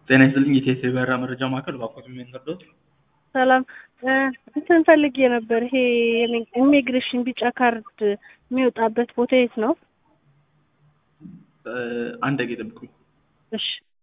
ጤና ይስጥልኝ የቴሌ በራ መረጃ ማዕከል ባኮት የሚንገርዶት ሰላም እንትን ፈልጌ ነበር። ይሄ ኢሚግሬሽን ቢጫ ካርድ የሚወጣበት ቦታ የት ነው? አንድ ደቂቃ ጠብቁኝ። እሺ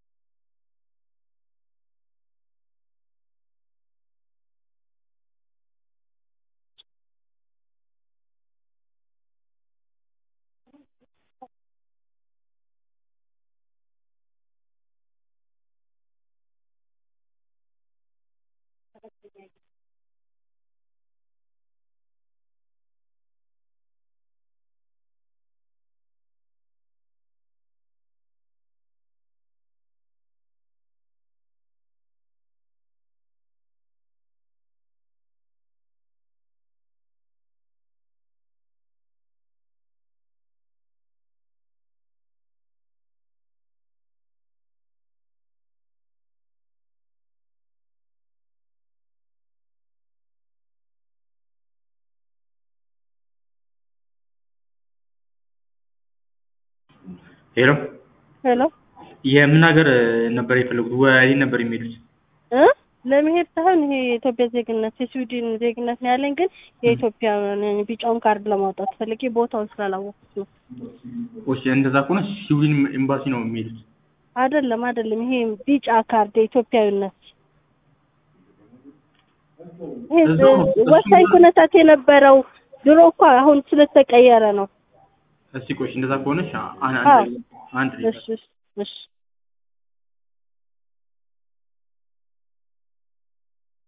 ሄሎ ሄሎ የምን ሀገር ነበር የፈለጉት? ወይን ነበር የሚሄዱት? እ ለመሄድ ሳይሆን ይሄ የኢትዮጵያ ዜግነት የስዊድን ዜግነት ነው ያለኝ፣ ግን የኢትዮጵያ ቢጫውን ካርድ ለማውጣት ፈልጌ ቦታውን ስላላወቅኩት ነው። እሺ እንደዛ ከሆነ ስዊድን ኤምባሲ ነው የሚሄዱት። አይደለም አይደለም፣ ይሄ ቢጫ ካርድ የኢትዮጵያዊነት ይሄ እዛው ነው። እሱ ወሳኝ ኩነታት የነበረው ድሮ እኮ አሁን ስለተቀየረ ነው። እስቲ ቆይ እንደዛ ከሆነ እሺ፣ አን- አዎ። አንድ አንድ እሺ እሺ እሺ